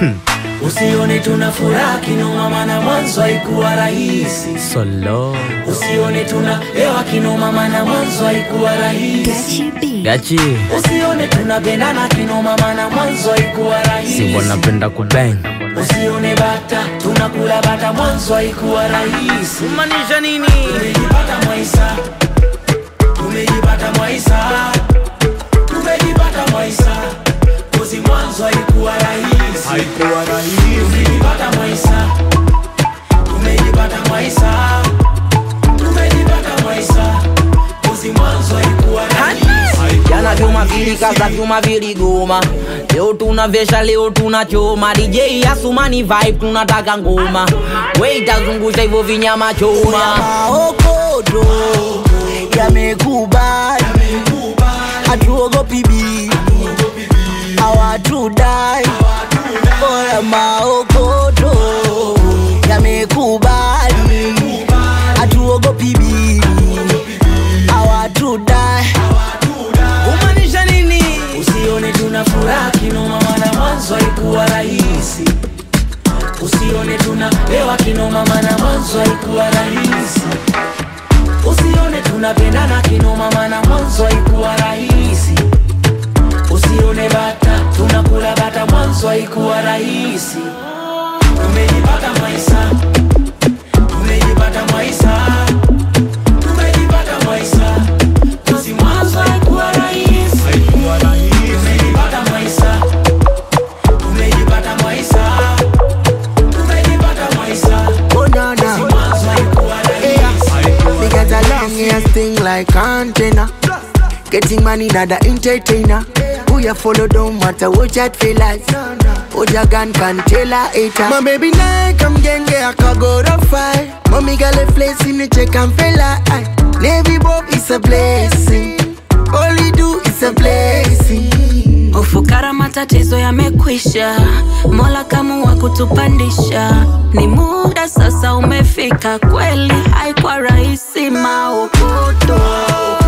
Usione tuna furaha kinoma, maana mwanzo haikuwa rahisi. Solo Usione tuna hewa kinoma, maana mwanzo haikuwa rahisi. Gachi Usione tunapendana kinoma, maana mwanzo haikuwa rahisi. Simbo napenda kubang Usione bata tunakula bata, mwanzo haikuwa rahisi. Maanisha nini? Tumejipata Mwaisa, tumejipata Mwaisa, tumejipata Mwaisa, kozi mwanzo haikuwa rahisi, haikuwa rahisi. Tumejipata Mwaisa, tumejipata Mwaisa, tumejipata Mwaisa, kozi mwanzo haikuwa rahisi. Jana vyuma vilikaza vyuma viligoma, leo tunavesha, leo tunachoma. DJ Asumani vibe, tunataka ngoma, we itazungusha hivyo vinyama choma. maokodo yamekubali, hatuogopi bibi, hawatudai. Oya, maokodo yamekubali, hatuogopi bibi, hawatudai. Kumaanisha nini? Usione tuna furaha kinoma, maana mwanzo haikuwa rahisi. Usione tuna hewa kinoma, maana mwanzo haikuwa rahisi. Usione tunapendana kinoma, maana mwanzo haikuwa rahisi. Usione bata tunakula bata, mwanzo haikuwa rahisi. Tumejipata Mwaisa, tumejipata Mwaisa, tumejipata Mwaisa, kozi mwanzo haikuwa rahisi. Tumejipata Mwaisa, tumejipata Mwaisa, tumejipata Mwaisa, Oh, no, no. mwanzo haikuwa rahisi. Me got a long ass thing like antenna. Getting money, not the entertainer. Who you follow don't matter what you feel like. What your gun can tell a hater. My baby now come genge I can go to fight. Mommy got a place in the check and feel like Navy Bob is a blessing. All you do is a blessing. Ufukara matatizo yamekwisha, Mola kamua kutupandisha. Ni muda sasa umefika, kweli haikuwa rahisi maokoto